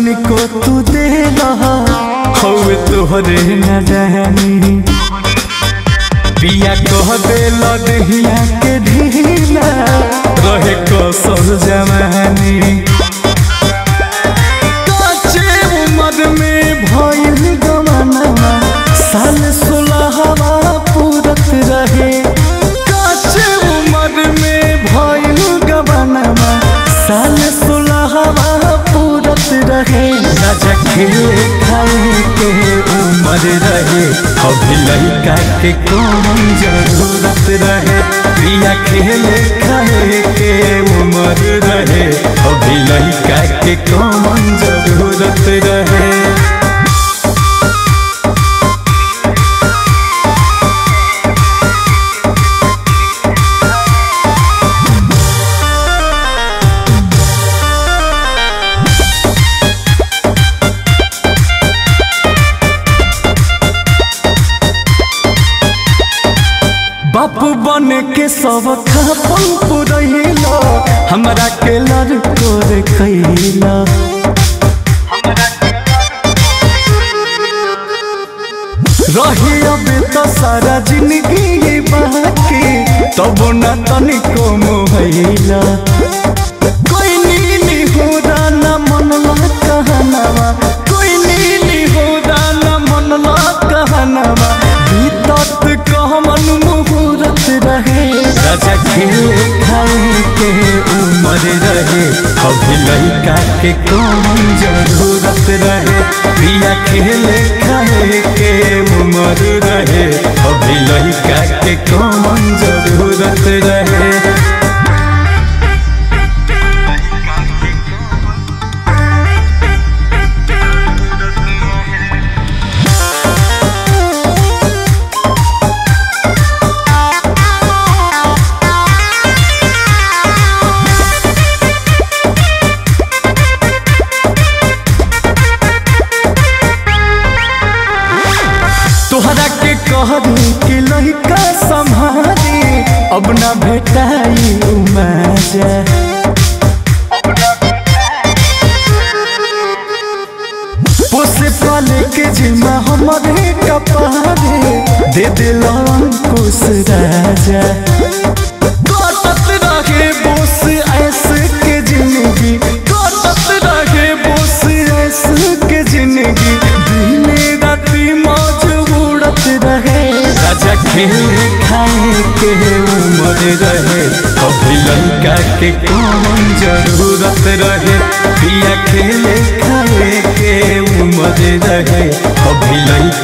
तनिको तू दे रहा हौवे तोहरे न रहनी पिया कह दे लदहिया के ढीला रहे कसर जवानी काचे उम्र में भइल गमनवा साल सोलहवा पूरत रहे काचे उम्र में भइल गमनवा साल सोलहवा पूरत रहे राजा खेले खाए के उम्र रहे अभी लड़का के कौन जरूरत रहे प्रिया खेले खाए के उम्र रहे अभी लड़का के कौन जरूरत रहे बापू बन के सब खापन पुरैला हमरा के लड़को रे कैला रही अब तो सारा जिंदगी ये बाकी तब न तनिको मोहैला कोई नीली हो ना मनला कहनावा कोई नीली हो ना मनला कहनावा बीतत कहमन मुहूर्त रहे राजा खेले खाए के उम्र रहे अभी लड़का के कौन जरूरत रहे प्रिया खेले खाए के उम्र रहे अभी लड़का के कौन जरूरत रहे तोहरा के कहरी कि लड़का संभारी अब न भेटाई मजा पोसे पाले के जिम्मा हमारे कपारे दे दिल अंकुश राजा कटत रहे बोस ऐसे के जिंदगी कटत रहे बोस ऐसे के जिंदगी दिने राती मौज उड़त रहे राजा खेले खाए के उम्र रहे अभी लड़का के कौन जरूरत रहे पिया खेले खाए के उम्र रहे अभी लड़का